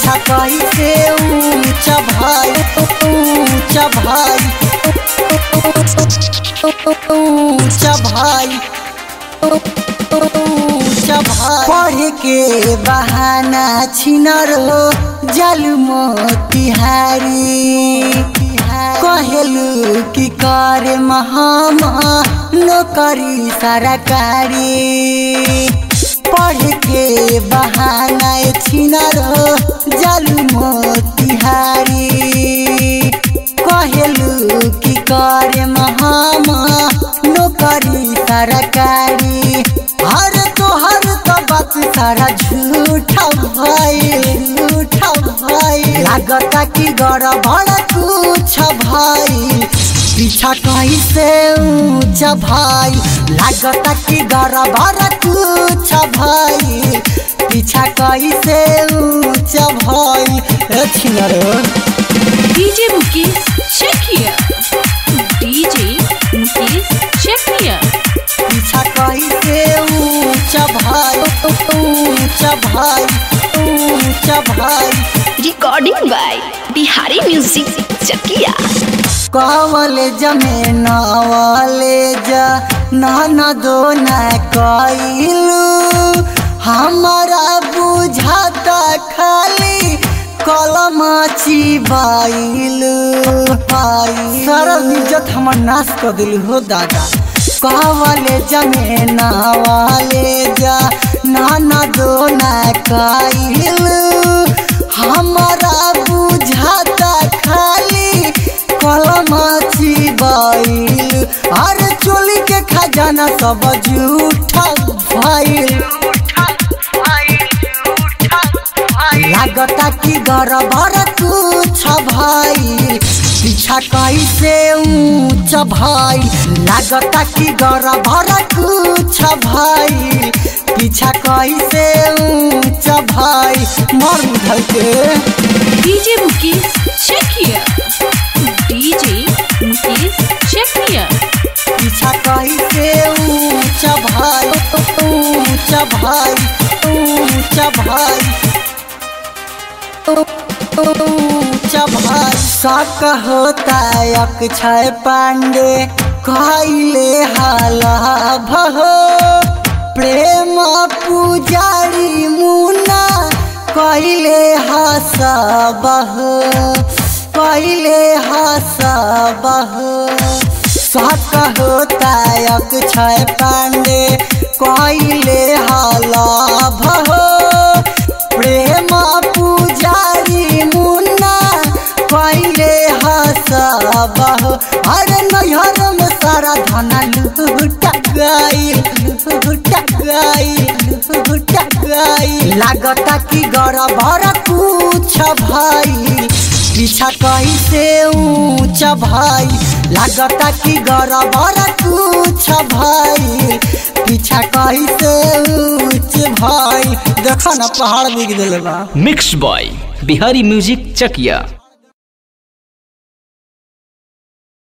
पीछा कैसे ऊंचा भाई ऊंचा भाई ऊंचा भाई ऊंचा भाई पढ़ के बहाना छिनर हो जल मोतिहारी कहलू कि कर महामा नौकरी सरकारी पढ़ के बहाना छिनर हो जल मोतिहारी कहलू कि कर महामा नौकरी सरकारी हर तोहर तो बात सारा झूठा भाई झूठा भाई लागता कि गड़बड़ कुछ भाई पीछा कैसे ऊंचा भाई लागता कि गड़बड़ कुछ भाई पीछा कैसे ऊंचा भाई ए छिनरो DJ Mukesh, check here. DJ Mukesh, check here. पीछा कैसे ऊंचा भाई ऊंचा भाई ऊंचा भाई recording by Bihari Music Chakia. College में नॉलेज नाना दो न कैलू हमारा बुझाता खाली कलम चिबाइलू सारा इज्जत हमर नाश कर दिल हो दादा कॉलेज में नॉलेज नाना दो न कैलू हमारा बुझाता खाली कलमाची बाइल अरे चोली के खजाना सब झूठा भाईल लागता कि गड़बड़ कुछ भाई पीछा कैसे ऊंच भाई लागता कि गड़बड़ कुछ भाई पीछा कैसे ऊंच भाई मर उधर के DJ Mukesh, check here. DJ Mukesh, check here. पीछा कैसे ऊंचा भाई ऊंचा भाई ऊंचा भाई ऊंचा भाई शक होता अक्षय पांडे कहले हाला भहो प्रेम पुजारी मुना कहले हसबह कहले हसबह शक होता अक्षय पांडे कहले हाला भहो प्रेम पुजारी मुन्ना कहले हसबह अरे नैहर में सारा धना लूटा गई लूटा गई लूटा गई लागता कि गड़बड़ कुछ भाई पीछा कैसे ऊंचा भाई लागता कि गड़बड़ कुछ भाई पीछा कैसे ऊंच भाई देखो ना पहाड़ बिग दिल बा mix by Bihari music Chakiya